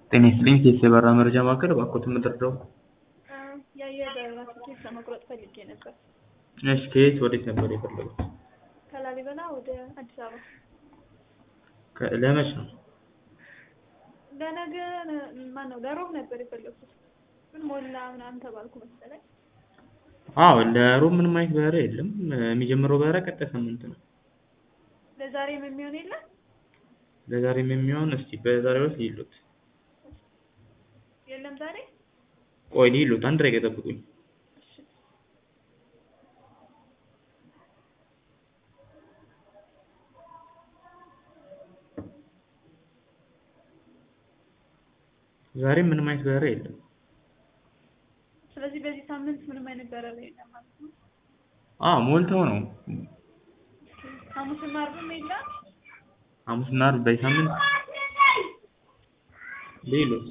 ጤና ይስጥልኝ ከየት የበራ መረጃ ማዕከል እባክዎትን ምንድነው? የአየር በረራ ትኬት ለመቁረጥ ፈልጌ ነበር። እሺ ከየት ወዴት ነበር የፈለጉት? ከላሊበላ ወደ አዲስ አበባ ከ- ለመች ነው? ለነገ ማነው ለሮብ ነበር የፈለኩት ግን ሞላ ምናምን ተባልኩ መሰለኝ። አዎ ለሮብ ምንም አይነት በረራ የለም። የሚጀምረው በረራ ቀጣይ ሳምንት ነው። ለዛሬም የሚሆን የለም። ለዛሬም የሚሆን እስቲ በዛሬው ዕለት ይሉት የለም ዛሬ ቆይ ይሉት አንድ ደቂቃ ጠብቁኝ። ዛሬ ምንም አይነት በረራ የለም። ስለዚህ በዚህ ሳምንት ምንም አይነት በረራ የለም ማለት ነው። አዎ ሞልተው ነው። ሐሙስና ዓርብም የለም። ሐሙስና ዓርብ በዚህ ሳምንት ሌሎች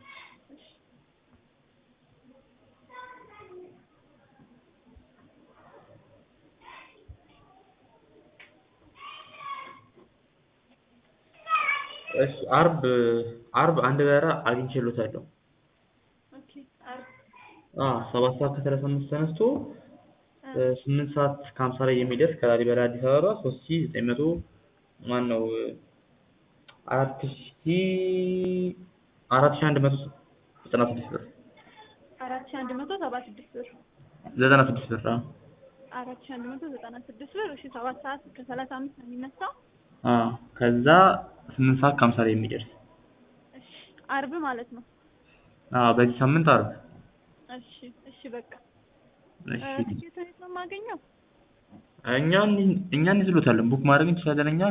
እሺ ዓርብ ዓርብ አንድ በረራ አግኝቼልዎታለሁ። ኦኬ ዓርብ አዎ ሰባት ሰዓት ከሰላሳ አምስት ተነስቶ ስምንት ሰዓት ከሀምሳ ላይ የሚደርስ ከላሊበላ አዲስ አበባ ሶስት ሺህ ዘጠኝ መቶ ማነው አራት ሺህ አራት ሺህ አንድ መቶ ዘጠና ስድስት ብር አራት ሺህ አንድ መቶ ሰባ ስድስት ብር ዘጠና ስድስት ብር አዎ አራት ሺህ አንድ መቶ ዘጠና ስድስት ብር። እሺ ሰባት ሰዓት ከሰላሳ አምስት ነው የሚነሳው። አዎ ከዛ ስምንት ሰዓት ከሀምሳ ላይ የሚደርስ እሺ ዓርብ ማለት ነው። አዎ በዚህ ሳምንት ዓርብ እሺ እሺ በቃ እሺ ትኬት የት ነው የማገኘው? እኛ እኛ እንይዝልዎታለን ቡክ ማድረግ እንችላለን እኛ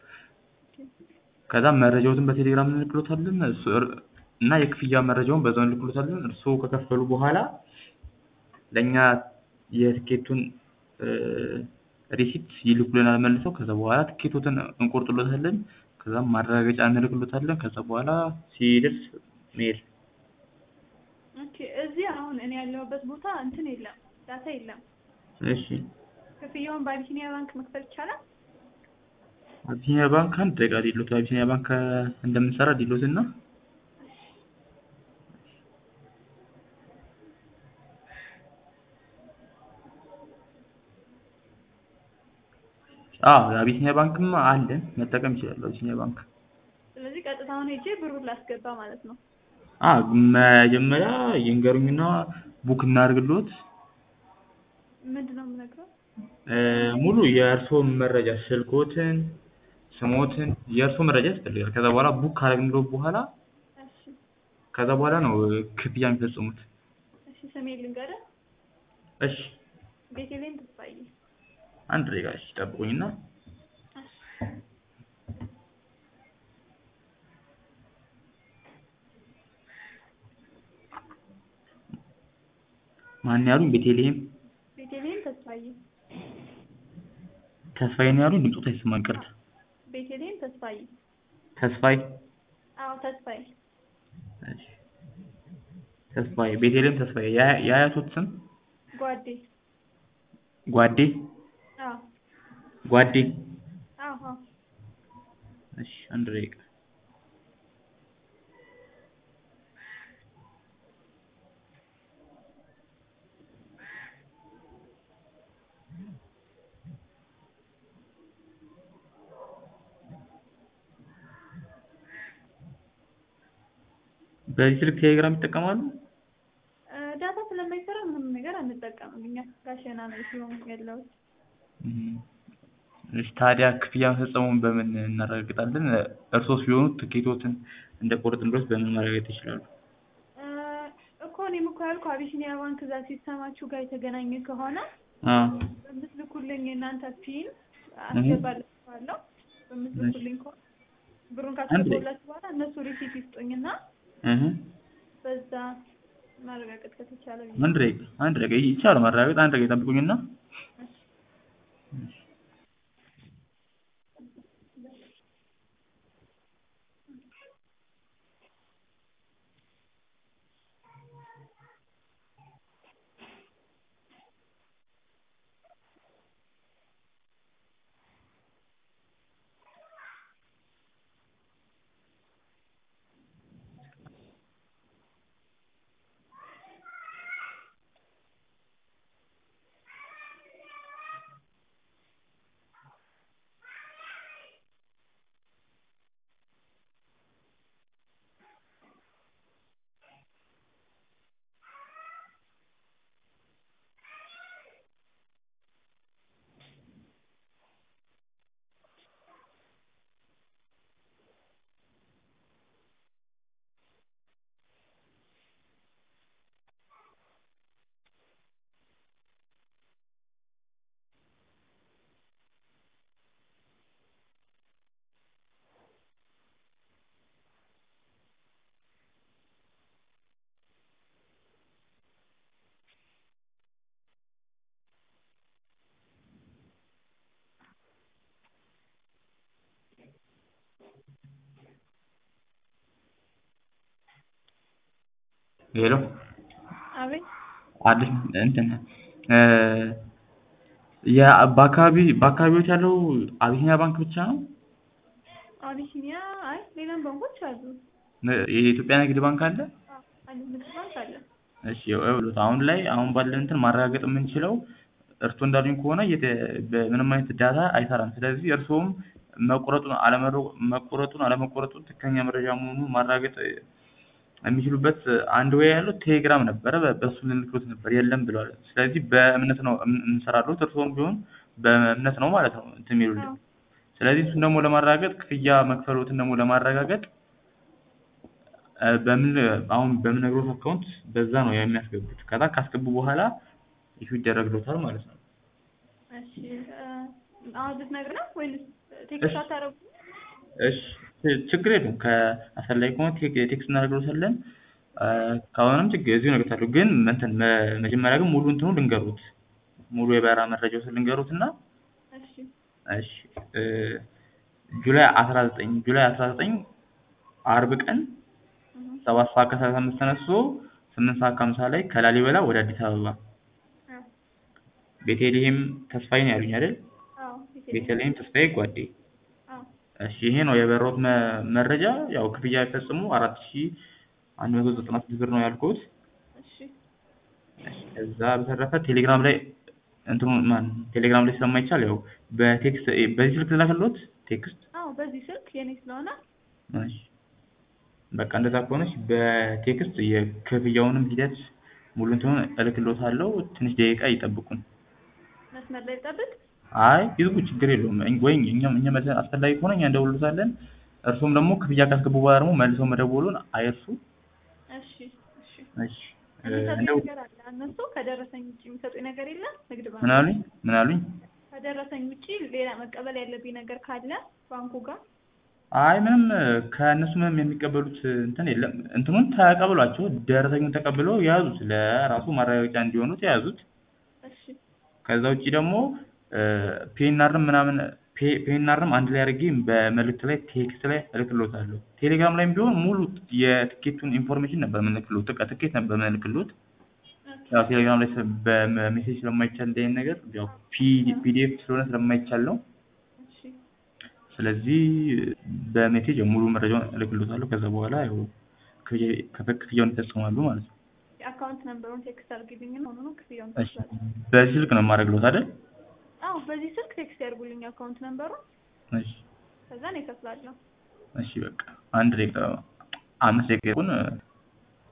ከዛ መረጃዎትን በቴሌግራም እንልክልዎታለን እሱ እና የክፍያ መረጃውን በዛው እንልክልዎታለን እርስዎ ከከፈሉ በኋላ ለእኛ የትኬቱን ሪሲት ይልኩልናል መልሰው ከዛ በኋላ ትኬቶትን እንቆርጥልዎታለን ከዛም ማረጋገጫ እንልክልዎታለን ከዛ በኋላ ሲደርስ መሄድ ኦኬ እዚህ አሁን እኔ ያለሁበት ቦታ እንትን የለም ዳታ የለም። እሺ ክፍያውን በአቢሲኒያ ባንክ መክፈል ይቻላል? አቢሲኒያ ባንክ አንድ ደቂቃ ዲሎት አቢሲኒያ ባንክ እንደምንሰራ ዲሎት እና አዎ አቢሲኒያ ባንክም አለን መጠቀም ይችላሉ አቢሲኒያ ባንክ ስለዚህ ቀጥታ አሁን ሄጄ ብሩን ላስገባ ማለት ነው። አዎ መጀመሪያ ይንገሩኝና ቡክ እናድርግልዎት ምንድን ነው የምነግረው? ሙሉ የእርስዎን መረጃ ስልክዎትን ስምዎትን የእርስዎ መረጃ ያስፈልጋል ከዛ በኋላ ቡክ ካደረግንልዎት በኋላ እሺ ከዛ በኋላ ነው ክፍያ የሚፈጽሙት እሺ ስሜን ልንገርህ። እሺ ቤተልሔም ተስፋዬ። አንድ ደቂቃ እሺ ጠብቁኝና ማን ያሉኝ ቤተልሔም ቤተልሔም ተስፋዬ። ተስፋዬ ነው ያሉኝ ድምፅዎት አይሰማም ይቅርታ ቤተልሔም ተስፋዬ። ተስፋዬ አዎ ተስፋዬ። እሺ ተስፋዬ ቤተልሔም ተስፋዬ የአ- የአያቶት ስም ጓዴ። ጓዴ አዎ ጓዴ አዎ አዎ እሺ አንድ ደቂቃ በዚህ ስልክ ቴሌግራም ይጠቀማሉ? እ ዳታ ስለማይሰራ ምንም ነገር አንጠቀምም እኛ ጋሸና ነው ስለሆነ ያለሁት። እም እሺ ታዲያ ክፍያ መፈጸሙን በምን እናረጋግጣለን? እርስዎ ሲሆኑ ትኬቶትን እንደቆረጥንልዎት በምን ማረጋገጥ ይችላሉ? እ እኮ እኔም እኮ ያልኩህ አቢሲኒያ ባንክ እዛ ሲስተማችሁ ጋር የተገናኘ ከሆነ አዎ በምትልኩልኝ የእናንተ ፒን አስገባላችኋለሁ። በምትልኩልኝ ከሆነ ብሩን ካስገባሁላችሁ በኋላ እነሱ ሪሲት ይስጡኝና እህ በዛ ማረጋገጥ ከተቻለ ብዬ አንድ ደቂቃ አንድ ደቂቃ ይቻላል ማረጋገጥ አንድ ደቂቃ ይጠብቁኝና ሄሎ አቤት አዲስ እንትን እ የ በአካባቢ በአካባቢዎት ያለው አቢሲኒያ ባንክ ብቻ ነው? አቢሲኒያ አይ ሌላም ባንኮች አሉ። ነ- የኢትዮጵያ ንግድ ባንክ አለ? አዎ አለ ንግድ ባንክ አለ። እሺ ይኸውልዎት አሁን ላይ አሁን ባለን እንትን ማረጋገጥ የምንችለው እርስዎ እንዳሉኝ ከሆነ የተ በምንም አይነት ዳታ አይሰራም። ስለዚህ እርስዎም መቆረጡን አለመረ መቆረጡን አለመቆረጡን ትክክለኛ መረጃ መሆኑን ማረጋገጥ የሚችሉበት አንድ ወይ ያለው ቴሌግራም ነበረ በ- በእሱ ልንልክሎት ነበር የለም ብለዋል። ስለዚህ በእምነት ነው እም- የምንሰራሎት እርስዎም ቢሆን በእምነት ነው ማለት ነው እንትን የሚሉልን። አዎ ስለዚህ እሱን ደግሞ ለማረጋገጥ ክፍያ መክፈሎትን ደግሞ ለማረጋገጥ እ በምን አሁን በምነግሮት አካውንት በዛ ነው የሚያስገቡት። ከዛ ካስገቡ በኋላ ኢሹ ይደረግሎታል ማለት ነው። እሺ እ አሁን ልትነግር ነው ወይስ ቴክስት አታረጉ? እሺ ች- ችግር የለውም። ከአስፈላጊ ከሆነ ቴክ- ቴክስት እናደርግሎታለን። እ ከሆነም ችግር እዚሁ እነግሮታለሁ። ግን እንትን መ- መጀመሪያ ግን ሙሉ እንትኑ ልንገሩት ሙሉ የበረራ መረጃዎትን ልንገሩት እና እሺ እሺ እ ጁላይ አስራ ዘጠኝ ጁላይ አስራ ዘጠኝ አርብ ቀን እህ ሰባት ሰዓት ከሰላሳ አምስት ተነስቶ ስምንት ሰዓት ከሀምሳ ላይ ከላሊበላ ወደ አዲስ አበባ አዎ ቤተልሔም ተስፋዬ ነው ያሉኝ አይደል? አዎ ቤተልሔም ተስፋዬ ጓዴ። አዎ እሺ ይሄ ነው የበረራዎት መ- መረጃ። ያው ክፍያ ሲፈጽሙ አራት ሺህ አንድ መቶ ዘጠና ስድስት ብር ነው ያልኩት። እሺ እሺ ከዛ በተረፈ ቴሌግራም ላይ እንትኑ ማን ቴሌግራም ላይ ስለማይቻል ያው በቴክስት በዚህ ስልክ ልላክልዎት ቴክስት አዎ በዚህ ስልክ የኔ ስለሆነ እሺ በቃ እንደዛ ከሆነች በቴክስት የክፍያውንም ሂደት ሙሉ እንትኑን እልክልዎታለሁ። ትንሽ ደቂቃ ይጠብቁን። መስመር ላይ ልጠብቅ? አይ ይዝጉ፣ ችግር የለውም። እኝ- ወይ እኛም እኛ መልሰን አስፈላጊ ከሆነ እኛ እንደውልሎታለን። እርሱም ደግሞ ክፍያ ካስገቡ በኋላ ደግሞ መልሰው መደወሉን አይርሱ። እሺ እሺ እሺ እ የሚሰጡኝ እንደው ነገር አለ እነሱ ከደረሰኝ ውጭ የሚሰጡኝ ነገር የለም ንግድ ባንክ ምን አሉኝ ምን አሉኝ? ከደረሰኝ ውጭ ሌላ መቀበል ያለብኝ ነገር ካለ ባንኩ ጋር አይ ምንም ከእነሱ ምንም የሚቀበሉት እንትን የለም። እንትኑን ተቀብሏቸው ደረሰኙን ተቀብለው የያዙት ለራሱ ማረጋገጫ እንዲሆኑት የያዙት። እሺ ከዛ ውጭ ደግሞ ፒኤንአርም ምናምን ፔ- ፒኤንአርም አንድ ላይ አድርጌ በመልእክት ላይ ቴክስት ላይ እልክልዎታለሁ። ቴሌግራም ላይም ቢሆን ሙሉ የትኬቱን ኢንፎርሜሽን ነበር የምንልክልዎት። በቃ ትኬት ነበር የምንልክልዎት። ኦኬ ያው ቴሌግራም ላይ ስለ- በሜሴጅ ስለማይቻል እንደዚህ አይነት ነገር ያው ፒ- ፒዲኤፍ ስለሆነ ስለማይቻል ነው። እሺ ስለዚህ በሜሴጅ ሙሉ መረጃውን እልክልዎታለሁ። ከዛ በኋላ ያው ክፍያ- ክፍ- ክፍያውን ይፈጽማሉ ማለት ነው። የአካውንት ነምበሩን ቴክስት አድርጊልኝ ሆኖ ነው ክፍያውን እሺ ትችላለን። በዚህ ስልክ ነው የማደርግልዎት አይደል? አዎ በዚህ ስልክ ቴክስት ያድርጉልኝ አካውንት ነምበሩን እሺ ከዛ ነው እከፍላለሁ። እሺ በቃ አንድ ደቂቃ አምስት ደቂቃ ይሁን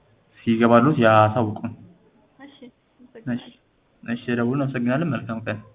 ሲገባሉት ያሳውቁን። እሺ እሺ አመሰግናለሁ። እሺ ደውሉን። አመሰግናለን። መልካም ቀን